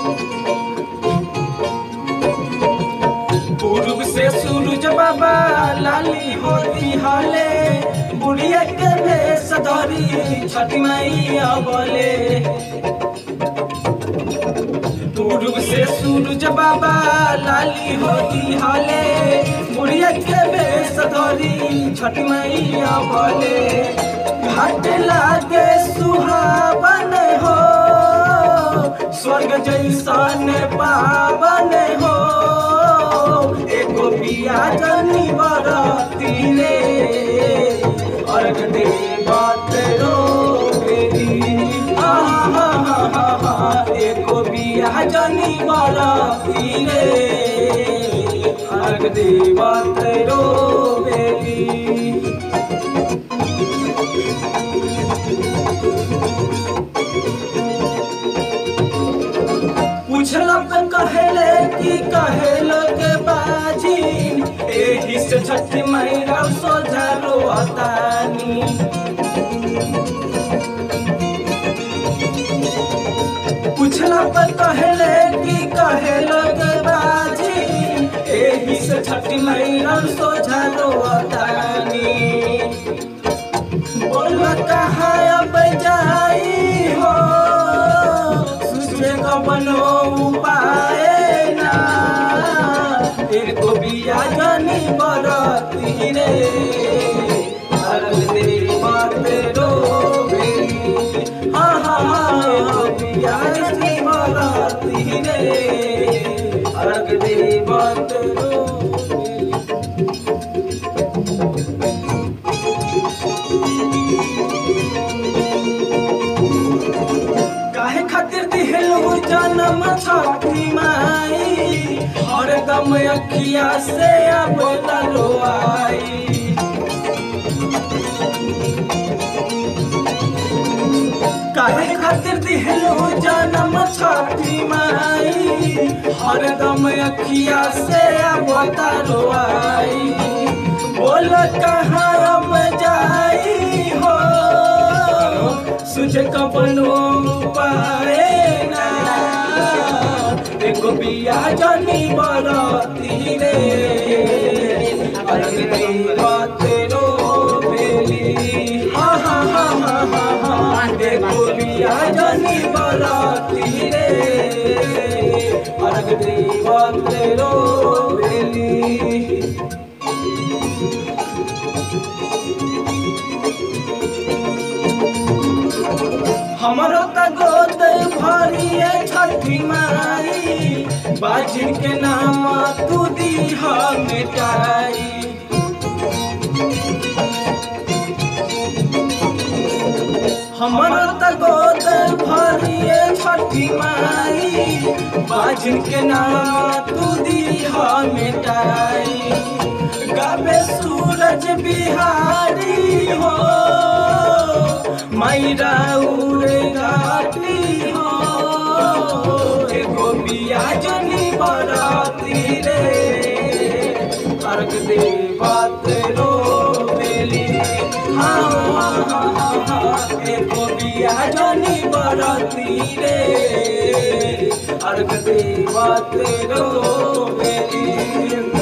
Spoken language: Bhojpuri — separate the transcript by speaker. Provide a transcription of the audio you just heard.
Speaker 1: पूर्व से सूरज बाबा लाली होती हाले बुढ़िया के भेष धरी छठी मैया बोले पूर्व से सूरज बाबा लाली होती हाले बुढ़िया के भेष धरी छठी मैया बोले घाट लागे सुहावन हो स्वर्ग जैसन पावन हो एगो बिया जनी बरती रे अर्घ दे बात रो बेरी आहा हा हा हा एगो बिया जनी बरती रे अर्घ दे बात रो बेरी पूछलक कहेले कि कहेलो के बाजी एही से छठी मैया सोझा रोतानी पूछलक कहेले कि कहेलो के बाजी एही से छठी मैया सोझा रोतानी बोल कहाँ अब जाई हो सुझे कवनो उपाय ना एको बिया जनी बरती रे अरल दे बात रो बेरी हाँ हाँ हाँ एको बिया जनी बरती रे अरल दे बात रो बेरी काहे खातिर दिहलू जन्म छठी माई हरदम अखिया से अब तलो आई काहे खातिर दिहलू जन्म छठी माई हरदम अखिया से अब तलो आई बोल कहाँ अब जाई हो सुझे कपनो पाए ना देखो बिया जनी बरती रे अरे बात रो बेली हा हा हा हा हा हा देखो बिया जनी बरती रे अरे बात रो बेली हमरो त गोद भरिए छठी माई बाजिन के नाम तू दीह मिटाई हमरो त गोद भरिए छठी माई बाजिन के नाम तू दीह मिटाई गावे सूरज बिहारी हो मैरा उड़े घाटी हो एगो बिया जनी बराती रे अर्घ दे बात रो बेली हाँ हाँ हाँ हाँ हाँ एगो बिया जनी बराती रे अर्घ दे बात रो बेली